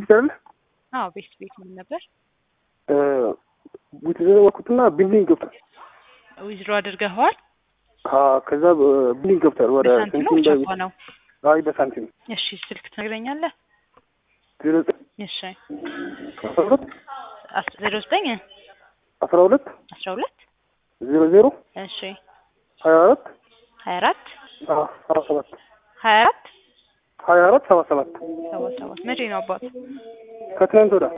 ቤት አይደለ? አዎ ቤት ቤት ምን ነበር? የተዘዋወርኩትና ቢልዲንግ ገብቷል። ዊዝድሮ አድርገኸዋል? አዎ፣ ከዛ ቢልዲንግ ገብቷል። ወደ በሳንቲም ነው ቻፓ ነው? አይ በሳንቲም እሺ ስልክ ትነግረኛለህ? ዜሮ ዘጠኝ እሺ አስራ ሁለት አስ- ዜሮ ዘጠኝ አስራ ሁለት አስራ ሁለት ዜሮ ዜሮ እሺ ሀያ አራት ሀያ አራት ሰባ ሰባት ሀያ አራት ሀያ አራት ሰባ ሰባት ሰባ ሰባት መቼ ነው አባት? ከትናንት ወዳ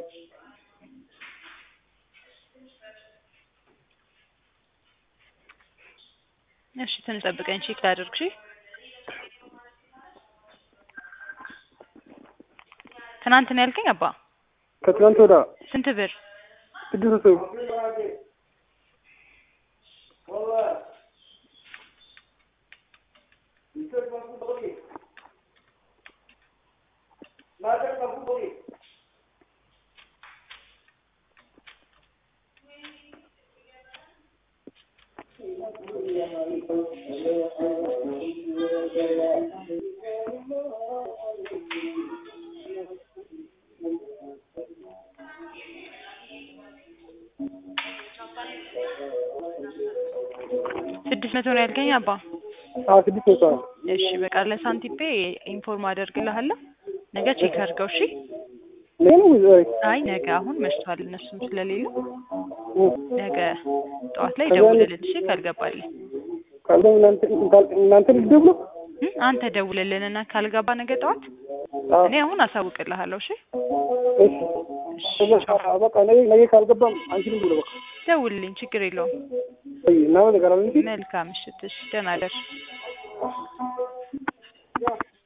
እሺ ትንሽ ጠብቀኝ ቼክ ላድርግ። እሺ ትናንት ነው ያልከኝ አባ? ከትናንት ወዳ ስንት ብር? ስድስት መቶ ስድስት መቶ ነው ያልከኝ አባ? አዎ ስድስት መቶ ነው። እሺ በቃ ለሳንቲፔ ኢንፎርም አደርግልሃለሁ። ነገ ቼክ አድርገው። እሺ ነገ ነው ወይ ዛሬ? አይ ነገ አሁን መሽቷል፣ እነሱም ስለሌሉ እ ነገ ጠዋት ላይ ከዛ ደውልልን። እሺ ካልገባልህ ካልደ እናንተ እናንተ ልትደውሉ? እ አንተ ደውልልንና ካልገባ ነገ ጠዋት አዎ እኔ አሁን አሳውቅልሃለሁ። እሺ እሺ ከዛ በቃ ነገ ነገ ካልገባም አንቺንም ብሎ በቃ ደውልልኝ፣ ችግር የለውም። እና ነገር አለ እንጂ መልካም ምሽት። እሺ ደህና ደር